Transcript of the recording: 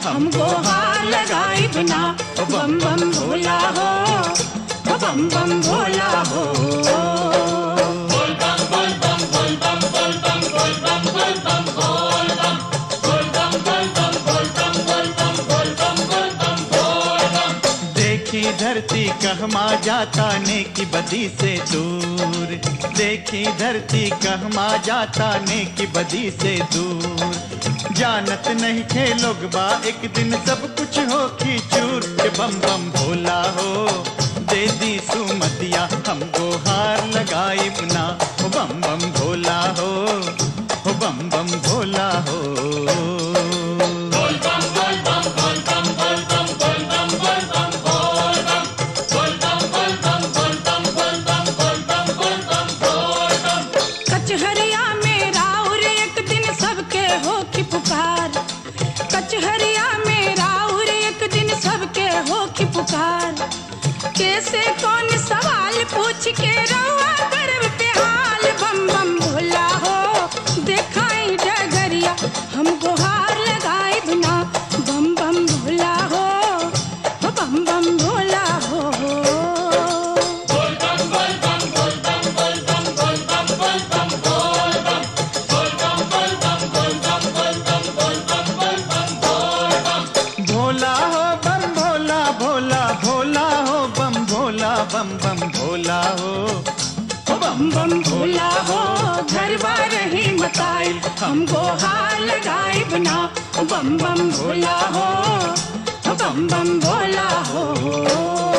हमको हार लगाई बिना ओ बम बम भोला हो ओ बम बम भोला हो देखी धरती कहमा जाता ने की बदी से दूर देखी धरती कहमा जाता ने की बदी से दूर जानत नहीं थे लोग बा एक दिन सब कुछ हो की चूर के बम बम भोला हो दे दी सुमतिया हमको हार लगाई ना हो बम बम भोला हो हो बम बम भोला हो कचहरिया में राउर एक दिन सबके हो की पुकार कचहरिया में राउर एक दिन सबके हो की पुकार कैसे कौन सवाल पूछ के रहुआ गर्व पे हाल बम बम भोला हो देखाई डगरिया हमको हार लगाए बिना बम बम भोला हो हो बम बम भोला हो भोला हो बम भोला भोला भोला हो बम भोला बम बम भोला हो ओ बम बम भोला हो घर बार ही मताइल हमको हार लगाए बिना ओ बम बम भोला हो ओ बम बम भोला हो